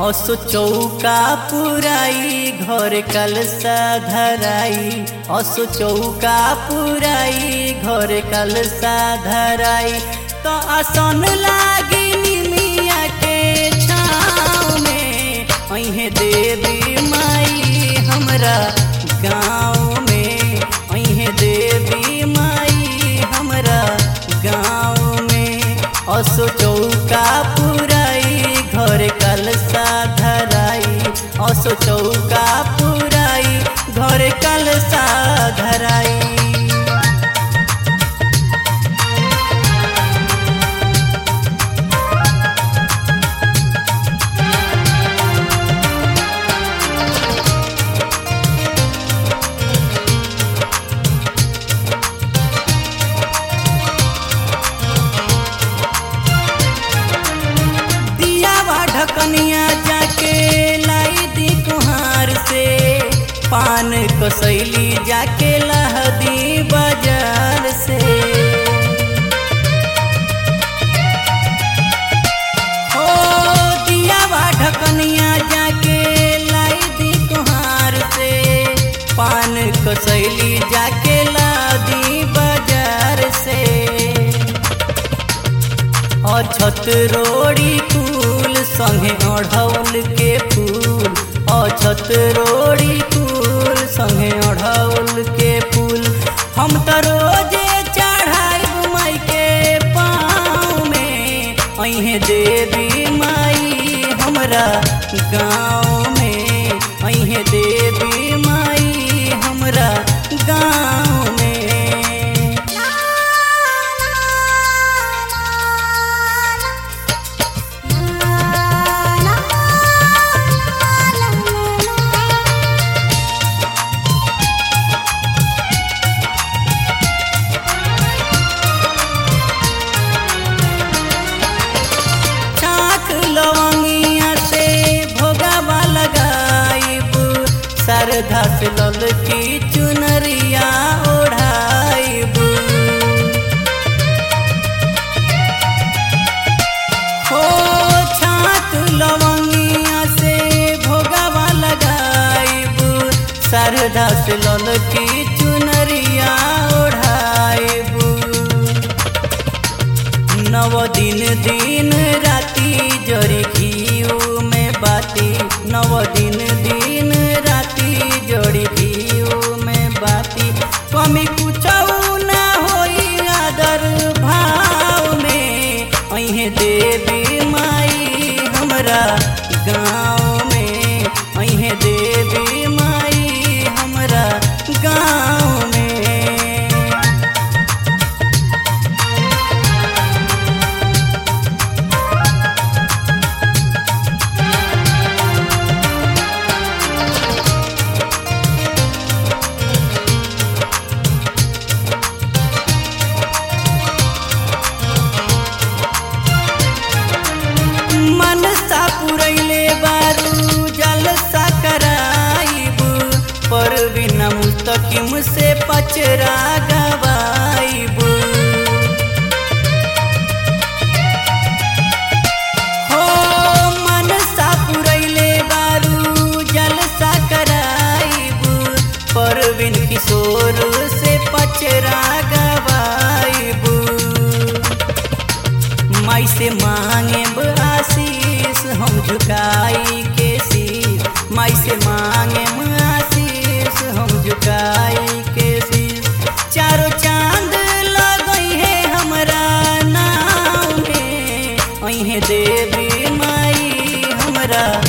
असो चौका पुराई घर कलसा धराई असो चौका पुराई घर कलसा धराई तो आसन लागी निमिया के छाँव में अहे देवी माई हमरा गाँव में अहे देवी माई हमरा गाँव में असो चौका पुराई घर कलसा धराई असो चौका पुराई घर कलसा धराई दियावा ढकनिया जाके लाई दी कुहार से पान कसैली जाके लहदी बाजार से हो दियावा ढकनिया जाके लाई दी कुहार से पान कसैली जाके लादी बाजार से अछत रोड़ी फूल संगे अढ़ौल के फूल अछत रोड़ी फूल संगे अढ़ौल के फूल हम तो रोजे चढ़ाई माई के पाँव में अहे देवी माई हमरा गाँव में अहे देवी माई हमरा गाँव में चाक लवंगिया से भोगावा लगाइब सरधा से लल की चुनरिया ओढ़ाइब हो छाक लवंगिया से भोगावा लगाइब सरधा से लल की चुनरिया ओढ़ाइब नव दिन दिन राति जरी घीऊ में बाती नव दिन दिन राति जड़ी घीऊ में बाती कमी कुछ ना होई आदर भाव में अहे देवी माई हमरा गाँव में अहे देवी माई हमरा गाँव में मनसा पुरैले बारू जलसा कराइब पर बिना मुस्तकिम से पचरा गवाइब हो मनसा पुरैले बारू जलसा कराइब पर बिन किशोर से पचरा गवाइब माई से मांगे आशीष हम झुकाई के शीश माई से मांगे आशीष हम झुकाई के शीश चारों चांद लगई है हमरा नाम में अहे देवी माई हमरा